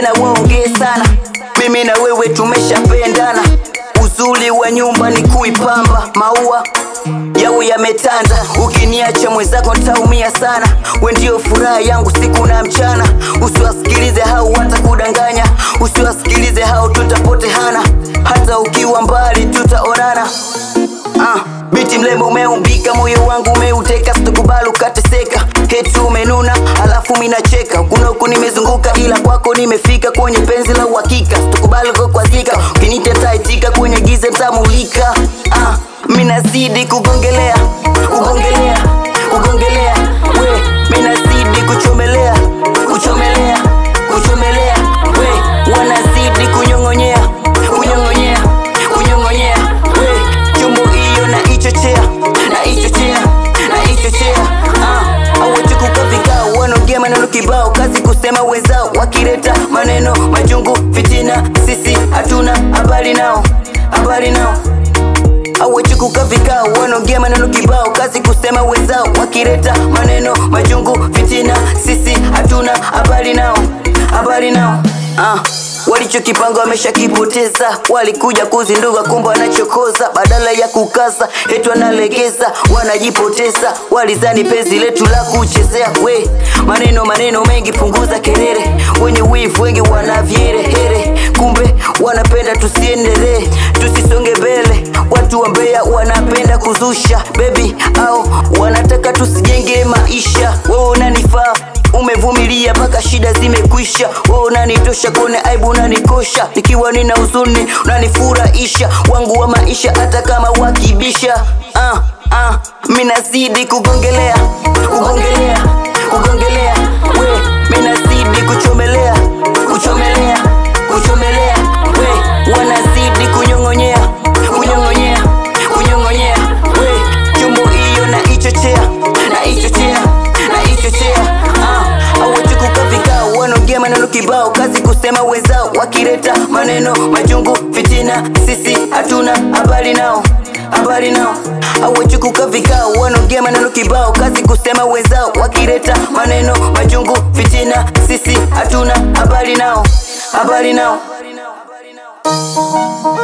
tena waongee sana mimi na wewe tumeshapendana uzuri wa nyumba ni kuipamba maua yawe yametanda ukiniacha mwenzako ntaumia sana we ndio furaha yangu siku na mchana usiwasikilize hao watakudanganya usiwasikilize hao tutapotehana hata ukiwa mbali tutaonana Ah, biti mlembo umeumbika moyo wangu umeuteka sitakubali ukateseka hetu umenuna alafu minacheka kuna huku nimezunguka ila kwako nimefika kwenye penzi la uhakika sitakubali kukwazika ukinita taitika kwenye giza ntamulika ah, minazidi kugongelea kugongelea kugongelea we minazidi kuchomelea kuchomelea kuchomelea we wanazidi kunyong'onyea kunyong'onyea kunyong'onyea we chombo hiyo na ichochea na ichochea na ichochea ah, awachikuka vikao wanaongea maneno kibao kazi kusema wenzao wakileta maneno majungu fitina sisi hatuna habari nao habari nao awachikuka vikao wanaongea maneno kibao kazi kusema wenzao wakileta maneno majungu fitina sisi hatuna habari nao habari nao ah. walichokipanga wameshakipoteza walikuja kuzinduka kumbe wanachokoza badala ya kukaza etu wanalegeza wanajipoteza walizani penzi letu la kuchezea we maneno maneno mengi punguza kelele wenye wivu wengi wanavyerehere kumbe wanapenda tusiendelee tusisonge mbele watu wa Mbeya wanapenda kuzusha bebi au wanataka tusijenge maisha wewe unanifaa umevumilia mpaka shida zimekwisha wewe unanitosha kone aibu unanikosha nikiwa nina huzuni unanifurahisha wangu wa maisha hata kama wakibisha ah, ah, minazidi kugongelea kugongelea kugongelea we minazidi kuchomelea kuchomelea kuchomelea we wanazidi kunyong'onyea kunyong'onyea kunyong'onyea we chombo hiyo na ichochea na ichochea na ichochea ah, awachikuka vikao wanaongea maneno kibao kazi kusema wenzao wakileta maneno majungu fitina sisi hatuna habari nao habari nao awachikuka vikao wanaongea maneno kibao kazi kusema wenzao wakileta maneno majungu fitina sisi hatuna habari nao habari nao